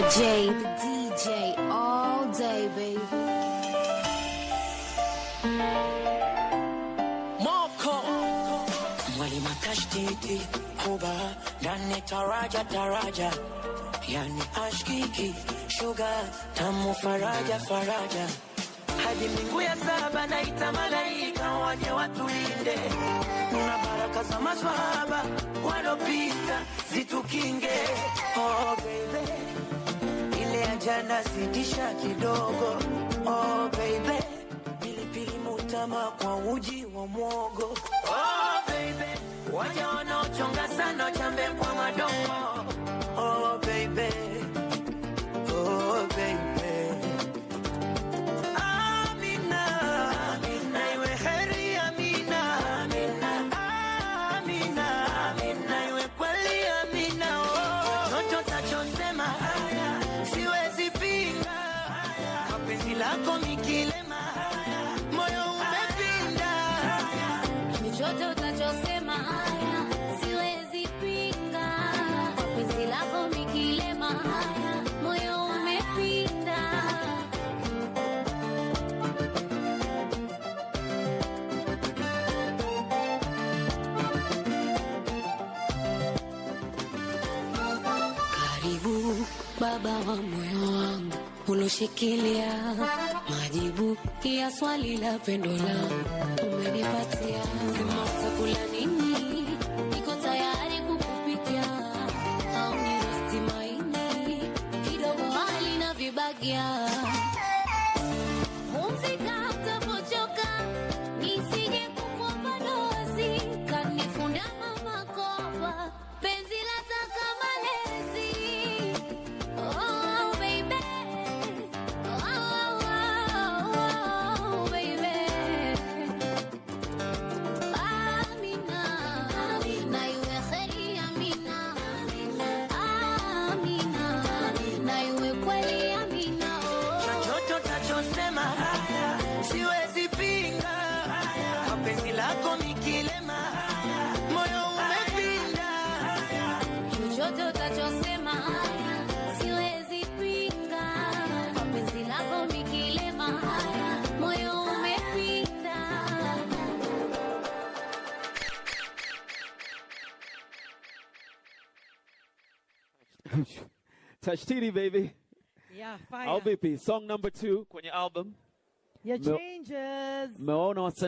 DJ, the DJ, all day, baby. Moko mwalimu tashtiti kuba ndani taraja taraja yani ashkiki shuga tamu faraja faraja hadi mbingu ya saba naita malaika waje watulinde na baraka za maswahaba walopita zitukinge oh baby ile ya jana sitisha kidogo oh baby pilipili mutama kwa uji wa mwogo oh baby waja wanaochonga sana chambe kwa madogo oh baby oh baby Amina, Amina, iwe heri Amina, Amina, Amina, Amina, iwe kweli Amina, oh. Chochote utachosema haya, siwezi pinga haya, mapenzi lako mikilema haya, moyo umepinda haya. Chochote utachosema haya, siwezi pinga. Penzi lako mikilema haya, moyo umepinda. Karibu baba wa moyo wangu uloshikilia majibu ya swali la pendo langu umenipatia. Sema utakula nini, niko tayari kukupikia, au ni rosti maini kidogo hali na vibagia. Pumzika utapochoka, nisije kukuomba dozi, kanifunda mama kopa, penzi lataka malezi. Oh, baby. Oh, oh, oh, baby. Amina. Na iwe kheri, Amina. Amina. Na iwe kweli, Amina. Oh. chochote utachosema haya, siwezi pinga haya, mapenzi lako mikilema haya, moyo umepinda haya. Chochote utachosema haya, siwezi pinga. Penzi lako mikilema haya, moyo umepinda. Touch TD, baby. Yeah, fire. Au vipi? Song number two kwenye album. Your No. changes. Mmeona wasanii